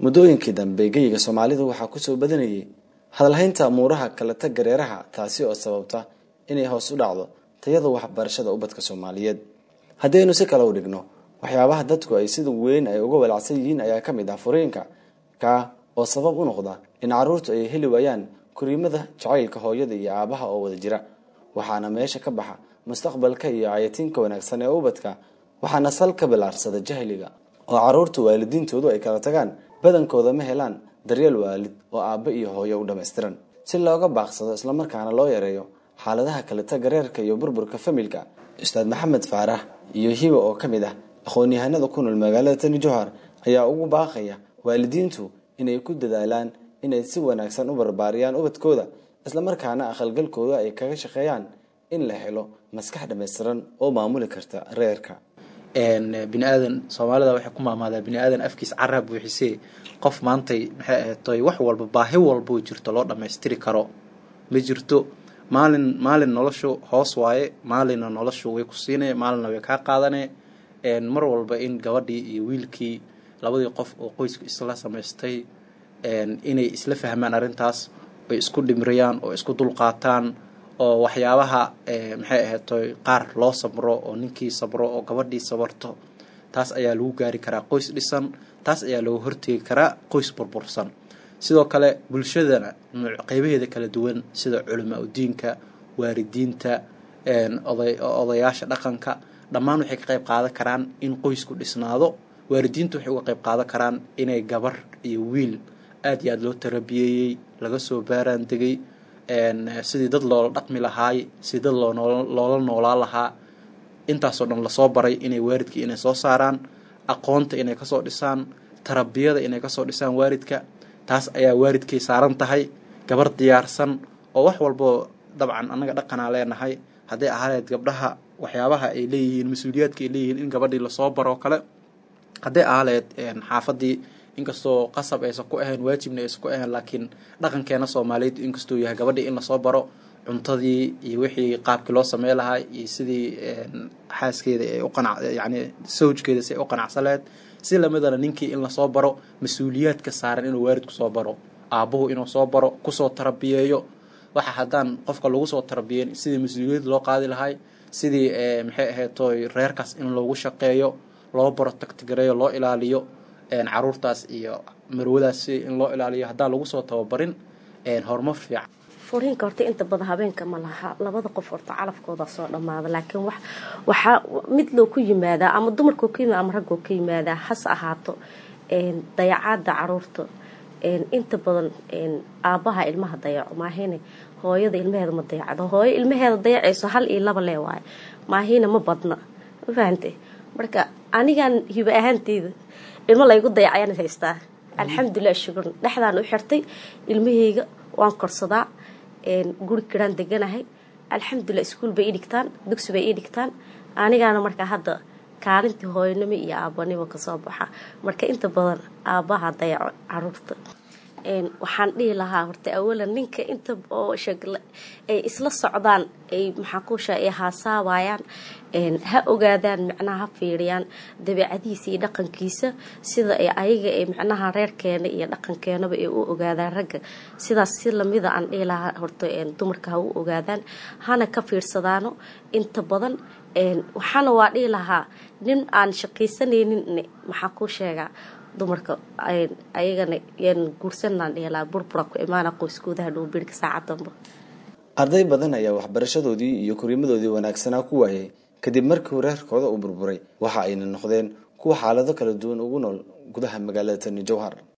muddooyinkii dambe geyiga soomaalida waxaa kusoo badanayay hadalhaynta amuuraha kaleta gareeraha taasi oo sababta inay hoos u dhacdo tayada waxbarashada ubadka soomaaliyeed haddaynu si kale u dhigno waxyaabaha dadku ay sida weyn ay uga walacsan yihiin ayaa ka mid ah furiinka kaa oo sabab u noqda in caruurtu ay heli waayaan koriimada jacaylka hooyada iyo aabaha oo wada jira waxaana meesha ka baxa mustaqbalka iyo cayatiinka wanaagsan ee ubadka waxaana sal ka bilaarsada jahliga oo caruurtu waalidiintoodu ay kala tagaan badankooda ma helaan daryeel waalid oo aabba iyo hooyo u dhammaystiran si looga baaqsado islamarkaana loo yareeyo xaaladaha kaleta gareerka iyo burburka familka ustaad maxamed faarax iyo hiba oo ka mid ah aqoon-yahanada ku nool magaalada tani johar ayaa ugu baaqaya waalidiintu inay ku dadaalaan inay si wanaagsan u barbaariyaan ubadkooda islamarkaana aqalgalkooda ay kaga shaqeeyaan in la helo maskax dhammaystiran oo maamuli karta reerka bini aadan soomaalida waxay ku maamaadaa bini aadan afkiis caraa buuxisee qof maantay maxay ahaytoy wax walba baahi walboo jirto loo dhammaystiri karo ma jirto maalin maalin noloshu hoos waaye maalinna noloshu way ku siinay maalinna way kaa qaadanee mar walba in gabadhii iyo wiilkii labadii qof oo qoysku isla samaystay inay isla fahmaan arrintaas oy isku dhimriyaan oo isku dulqaataan oo waxyaabaha maxay ahaytoy qaar loo sabro oo ninkii sabro oo gabadhii sabarto taas ayaa lagu gaari karaa qoys dhisan taas ayaa looga horteegi karaa qoys burbursan sidoo kale bulshadana qeybaheeda kala duwan sida culamaa udiinka waalidiinta odayaasha dhaqanka dhammaan waxay ka qayb qaadan karaan in qoysku dhisnaado waalidiintu waxay uga qayb qaadan karaan inay gabar iyo wiil aada iyo aada loo tarabiyeeyey laga soo baaraan degay sidii dad loola dhaqmi lahaay sidii dad loola noolaa lahaa intaasoo dhan lasoo baray inay waalidkii inay soo saaraan aqoonta inay kasoo dhisaan tarabiyada inay kasoo dhisaan waalidka taas ayaa waalidkay saaran tahay gabar diyaarsan oo wax walboo dabcan annaga dhaqanaa leenahay hadday ahaaneed gabdhaha waxyaabaha ay leeyihiin mas-uuliyaadka ay leeyihiin in gabadhii lasoo baroo kale hadday ahaleed xaafadii inkastoo qasab aysan ku ahayn waajibna aysan ku ahayn laakiin dhaqankeena soomaaliyeed inkastuu yahay gabadhii in lasoo baro cuntadii iyo wixii qaabkii loo samey lahaa iyo sidii xaaskeeda ay uqanac yani sawjkeeda si ay u qanacsaleed si lamidana ninkii in lasoo baro mas-uuliyaadka saaran inuu waalidku soo baro aabbuhu inuu soo baro kusoo tarabiyeeyo waxa haddaan qofka lagu soo tarabiyeyn sidii mas-uuliyad loo qaadi lahay sidii maxay ahaytoy reerkaas in loogu shaqeeyo loo baro tagtigareeyo loo ilaaliyo caruurtaas iyo marwadaas in loo ilaaliyo haddaan lagu soo tababarin horumar fiican furiinka horta inta badan habeenka ma laha labada qof horta calafkooda soo dhammaada laakiin wax waxaa mid loo ku yimaadaa ama dumarkoo ka yimaada ama raggoo ka yimaadaa hase ahaato dayacaada caruurta inta badan aabbaha ilmaha dayaco maahine hooyada ilmaheeda ma dayacdo hooyo ilmaheeda dayacayso hal iyo laba lee waayo maahina ma badna ma fahante marka anigan hiba ahaanteyda ilmo laygu dayacayaan haystaa alxamdulilah shukur dhexdaan u xirtay ilmaheyga waan korsadaa guri kiraan deganahay alxamdulilah iskuol bay ii dhigtaan dugsi bay ii dhigtaan anigaana markaa hadda kaalintii hooyanimo iyo aabanimo kasoo baxa marka inta badan aabbaha dayaco caruurta waxaan dhihi lahaa horta awalan ninka inta oo sheegle ay isla socdaan ay maxaakuusha ay haasaabayaan ha ogaadaan macnaha ha fiiriyaan dabeecadiisa iyo dhaqankiisa sida ay ayaga ay macnaha reerkeena iyo dhaqankeenaba ay u ogaadaan ragga sidaas si lamida aan dhihi lahaa horta dumarka ha u ogaadaan hana ka fiirsadaano inta badan waxaana waa dhihi lahaa nin aan shaqaysanaynin maxaa kuu sheegaa dumarka ayagana yan guursanaan dhihelaa burbura ku imaana qoyskoodaha dhowbirka saacadanba arday badan ayaa waxbarashadoodii iyo koriimadoodii wanaagsanaa ku waayay kadib markii reerkooda uu burburay waxa ayna noqdeen kuwa xaalado kala duwan ugu nool gudaha magaalada tani jowhar